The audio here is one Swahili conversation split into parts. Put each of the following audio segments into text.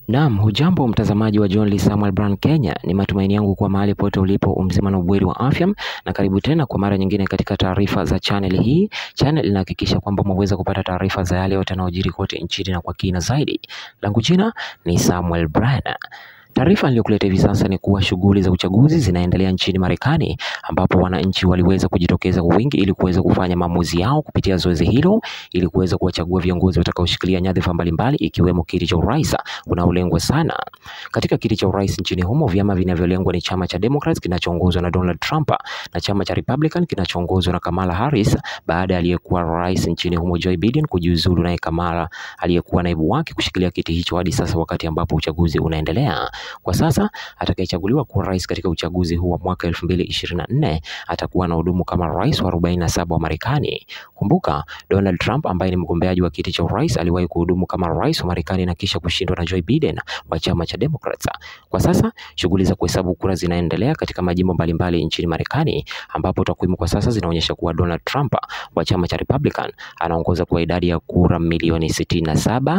Naam, hujambo mtazamaji wa John Lee Samuel Brand Kenya. Ni matumaini yangu kwa mahali pote ulipo umzima na ubweri wa afya, na karibu tena kwa mara nyingine katika taarifa za channel hii. Channel inahakikisha kwamba umeweza kupata taarifa za yale yote yanayojiri kote nchini na kwa kina zaidi. Langu jina ni Samuel Brand. Taarifa niliyokuletea hivi sasa ni kuwa shughuli za uchaguzi zinaendelea nchini Marekani ambapo wananchi waliweza kujitokeza kwa wingi ili kuweza kufanya maamuzi yao kupitia zoezi hilo ili kuweza kuwachagua viongozi watakaoshikilia nyadhifa mbalimbali ikiwemo kiti cha urais unaolengwa sana. Katika kiti cha urais nchini humo, vyama vinavyolengwa ni chama cha Democrats kinachoongozwa na Donald Trump na chama cha Republican kinachoongozwa na Kamala Harris baada ya aliyekuwa rais nchini humo Joe Biden kujiuzulu, naye Kamala aliyekuwa naibu wake kushikilia kiti hicho hadi sasa, wakati ambapo uchaguzi unaendelea. Kwa sasa atakayechaguliwa kuwa rais katika uchaguzi huu wa mwaka 2024 atakuwa na hudumu kama rais wa 47 wa Marekani. Kumbuka, Donald Trump ambaye ni mgombeaji wa kiti cha urais aliwahi kuhudumu kama rais wa Marekani na kisha kushindwa na Joe Biden wa chama cha Democrats. Kwa sasa shughuli za kuhesabu kura zinaendelea katika majimbo mbalimbali nchini Marekani ambapo takwimu kwa sasa zinaonyesha kuwa Donald Trump wa chama cha Republican anaongoza kwa idadi ya kura milioni 67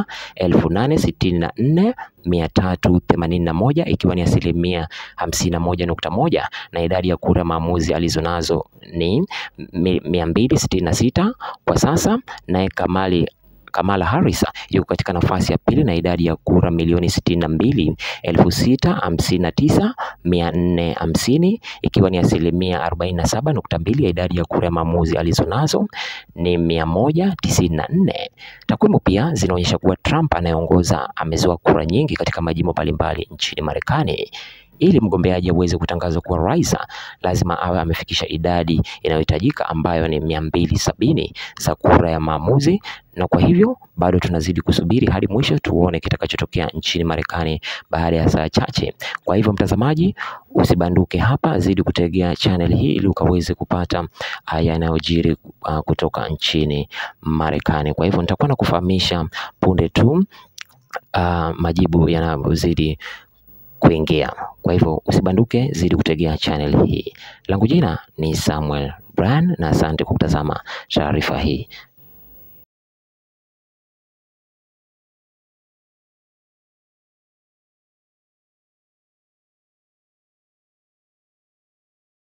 864 mia tatu themanini na moja ikiwa ni asilimia hamsini na moja nukta moja na idadi ya kura maamuzi alizonazo ni mia mbili sitini na sita kwa sasa, naye Kamali Kamala Harris yuko katika nafasi ya pili na idadi ya kura milioni sitini na mbili elfu sita hamsini na tisa mia nne hamsini ikiwa ni asilimia arobaini na saba nukta mbili ya idadi ya kura ya maamuzi alizonazo ni mia moja tisini na nne. Takwimu pia zinaonyesha kuwa Trump anayeongoza amezoa kura nyingi katika majimbo mbalimbali nchini Marekani. Ili mgombeaji aweze kutangazwa kuwa rais, lazima awe amefikisha idadi inayohitajika ambayo ni mia mbili sabini za kura ya maamuzi, na kwa hivyo bado tunazidi kusubiri hadi mwisho tuone kitakachotokea nchini Marekani baada ya saa chache. Kwa hivyo, mtazamaji, usibanduke hapa, zidi kutegea channel hii ili ukaweze kupata yanayojiri uh, kutoka nchini Marekani. Kwa hivyo nitakuwa na kufahamisha punde tu uh, majibu yanayozidi kuingia. Kwa hivyo usibanduke, zidi kutegea channel hii. Langu jina ni Samuel Brand na asante kwa kutazama taarifa hii.